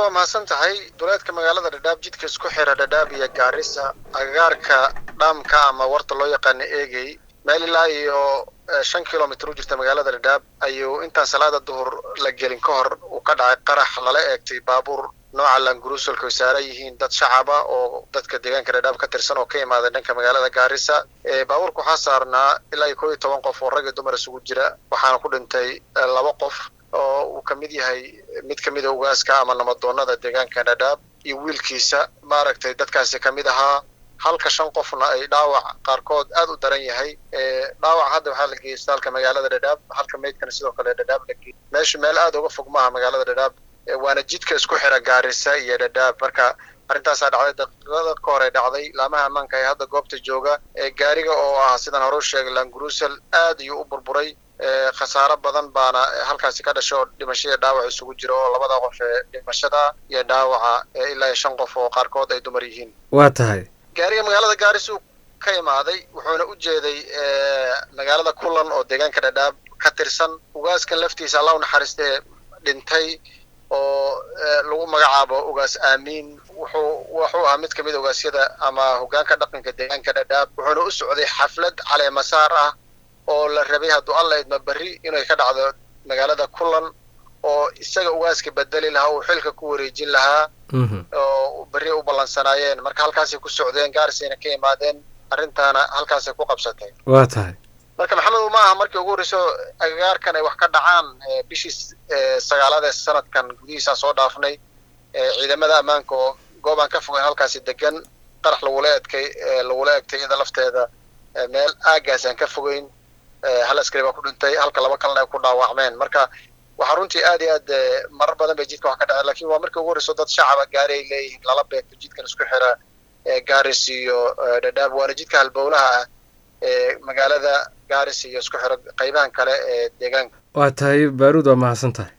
waa mahadsan tahay duleedka magaalada dhadhaab jidka isku xira dhadhaab iyo gaarisa agagaarka dhaamka ama warta loo yaqaano eegey meel ilaa iyo shan kilomitr u jirta magaalada dhadhaab ayuu intaan salaada duhur la gelin ka hor uu ka dhacay qarax lala eegtay baabuur nooca languruusolka ay saaran yihiin dad shacaba oo dadka deegaanka dhadhaab ka tirsan oo ka imaaday dhanka magaalada gaarisa baabuurka waxaa saarnaa ilaa iyo koo iyo toban qof oo rag iyo dumar isugu jira waxaana ku dhintay laba qof oo uu ka mid yahay mid ka mida ugaaska ama namadoonada deegaanka dhadhaab iyo wiilkiisa maaragtay dadkaasi ka mid ahaa halka shan qofna ay dhaawac qaarkood aad u daran yahay dhaawac hadda waxaa la geeyey isbitaalka magaalada dhadhaab halka meydkana sidoo kale dhadhaab la geeyey meesha meel aad uga fog maaha magaalada dhadhaab waana jidka isku xira gaarisa iyo dhadhaab marka arrintaasaa dhacday daqiiqada ka hore dhacday laamaha ammaanka ee hadda goobta jooga gaariga oo ah sidaan hore u sheegay langurusel aad ayuu u burburay khasaaro badan baana halkaasi ka dhashay oo dhimasho iyo dhaawac isugu jira oo labada qof ee dhimashada iyo dhaawaca ilaa iyo shan qof oo qaarkood ay dumar yihiin waa tahay gaariga magaalada gaaris uu ka imaaday wuxuuna u jeeday magaalada kulan oo deegaanka dhadhaab ka tirsan ugaaskan laftiisa allah u naxariistee dhintay oo lagu magacaabo ugaas aamiin wuxuu wuxuu ahaa mid ka mid ogaasyada ama hogaanka dhaqanka deegaanka dhadhaab wuxuuna u socday xaflad caleemasaar ah oo la rabay hadduu alla idma berri inay ka dhacdo magaalada kulan oo isaga ugaaska bedeli lahaa uu xilka ku wareejin lahaa oo berri u ballansanaayeen marka halkaasay ku socdeen gaarisayna ka imaadeen arrintaana halkaasay ku qabsatay waa tahay marka maxamed ma aha markii ugu horreyso agagaarkan ay wax ka dhacaan bishii sagaalaad ee sanadkan gudihiisaan soo dhaafnay ciidamada ammaanka oo goob aan ka fogeyn halkaasi degan qarax lagula edkay lagula egtay iyada lafteeda meel aagaas aan ka fogeyn hal askari baa ku dhintay halka laba kalena ay ku dhaawacmeen marka waxaa runtii aad iyo aad marar badan bay jidka wax ka dhaceen lakin waa markii ugu horreyso dad shacaba gaari ay leeyihiin lala beegto jidkan isku xira gaaris iyo dhadhaab waana jidka halbowlaha ah ee magaalada gaaris iyo isku xiro qaybahan kale ee deegaanka waa tahay baaruud waa mahadsan tahay